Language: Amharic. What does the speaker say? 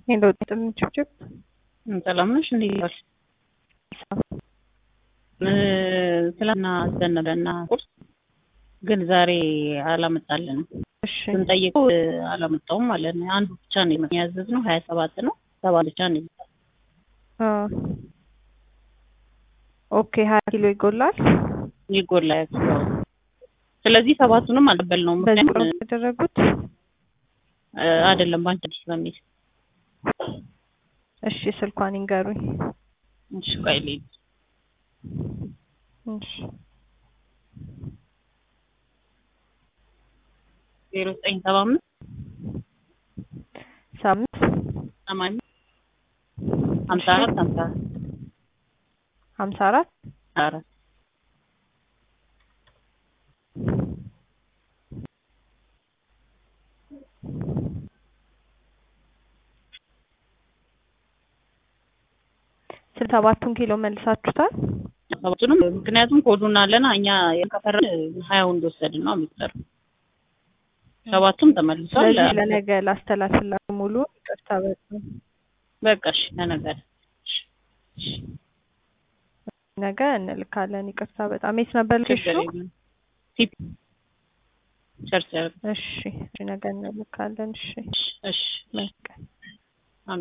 ሄሎ ጥምጭብጭብ ሰላም ነሽ? እንዴት ዋልሽ? ትላንትና አዘን ነበርና ቁርስ ግን ዛሬ አላመጣልንም። እሺ ስንጠይቀው አላመጣውም ማለት ነው። አንዱ ብቻ ነው ያዘዝነው፣ ሀያ ሰባት ነው ሰባ ብቻ ነው የመጣው። አ ኦኬ ሀያ ኪሎ ይጎላል። ይጎላ ያክለው ስለዚህ ሰባቱንም አልቀበልነውም። በዚህ ምክንያቱም ቁርስ ያደረጉት እ አይደለም ባንቺ አዲስ በሚል እሺ ስልኳን ይንገሩኝ። እሺ ቆይ ልሂድ። እሺ ዜሮ ዘጠኝ ሰባ አምስት ሳምንት ሰማንያ ሀምሳ አራት ሀምሳ አራት ሀምሳ አራት አራት ስልሳ ሰባቱን ኪሎ መልሳችሁታል? ሰባቱንም ምክንያቱም ኮዱን አለና እኛ የከፈረን ሀያውን እንደወሰድን ነው የሚሰራው። ሰባቱም ተመልሷል። ስለዚህ ለነገ ላስተላልፍላችሁ ሙሉ ይቅርታ በጣም በቃ እሺ ለነገር ነገ እንልካለን። ይቅርታ በጣም የት ነበር ችግር ልክሹ? የለም። ቲፕ ቸርች እሺ ነገ እንልካለን። እሺ እሺ መልካም